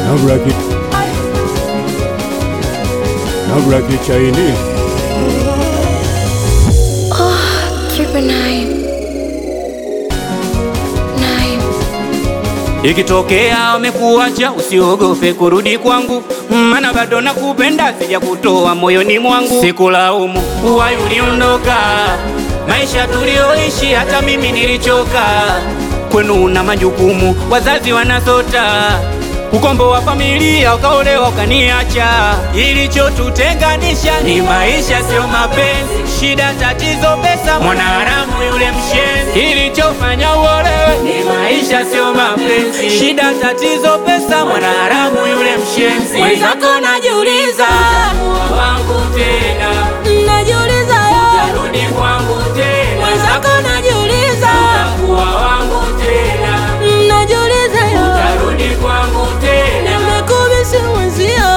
Now rock it. Now rock it Chinese. Triple nine. Nine. Ikitokea wamekuacha usiogope kurudi kwangu, maana bado nakupenda, sija kutoa moyoni mwangu. Sikulaumu uwai uliondoka, maisha tulioishi hata mimi nilichoka. Kwenu una majukumu, wazazi wanasota ukombo wa familia, ukaolewa ukaniacha. Ilichotutenganisha ni maisha, sio mapenzi. Shida, tatizo, pesa, mwanaharamu yule mshenzi. Ilichofanya uolewe ni maisha, sio mapenzi. Shida, tatizo, pesa, mwanaharamu yule mshenzi. Mwenzako najiuliza, Utakuwa wangu tena, najiuliza yo, rudi kwangu tena, mwenzako najiuliza, utakuwa wangu tena, najiuliza yo, rudi kwangu tena. nimekubisi mwenzio.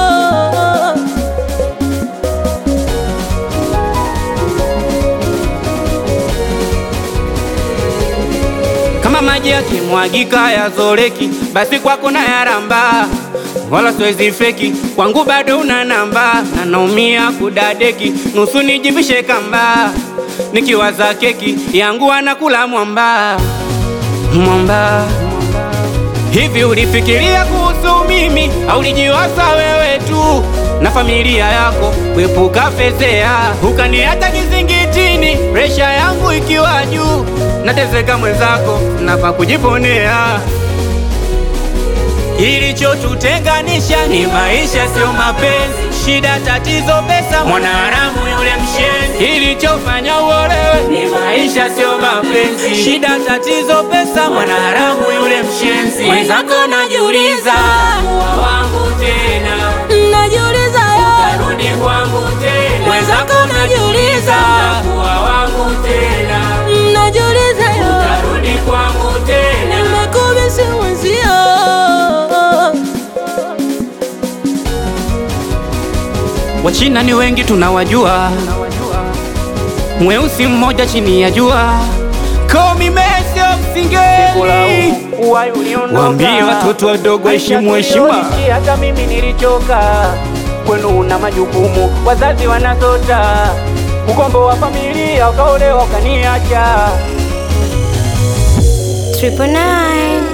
Kama maji yakimwagika yazoleki, basi kwako na yaramba, wala siwezi feki, kwangu bado una namba, na naumia kudadeki, nusu nijivishe kamba, nikiwaza keki yangu anakula mwamba mwamba. Hivi ulifikiria kuhusu mimi au ulijiwaza wewe tu na familia yako kuepuka fezea, ukaniacha kizingitini, presha yangu ikiwa juu, nateseka mwenzako, nafa kujiponea. Ilichotutenganisha ni maisha, sio mapenzi. Shida, tatizo, pesa, mwanaharamu yule mshenzi. Ilichofanya uolewe ni maisha, sio mapenzi. Shida, tatizo, pesa, mwanaharamu yule mshenzi. Mwenzako najiuliza, Kuwa wangu tena, najiuliza yo, rudi kwangu tena. mwenzako najiuliza, Kuwa wangu tena, najiuliza yo, rudi kwangu tena. nimekubisi mwenzio. Wachina ni wengi tunawajua, mweusi mmoja chini ya jua. Call me Messi of Singeli. Waambie watoto wadogo heshimu heshima. Hata mimi nilichoka, kwenu una majukumu, wazazi wanazota, ukombo wa familia, ukaolewa ukaniacha. Triple nine.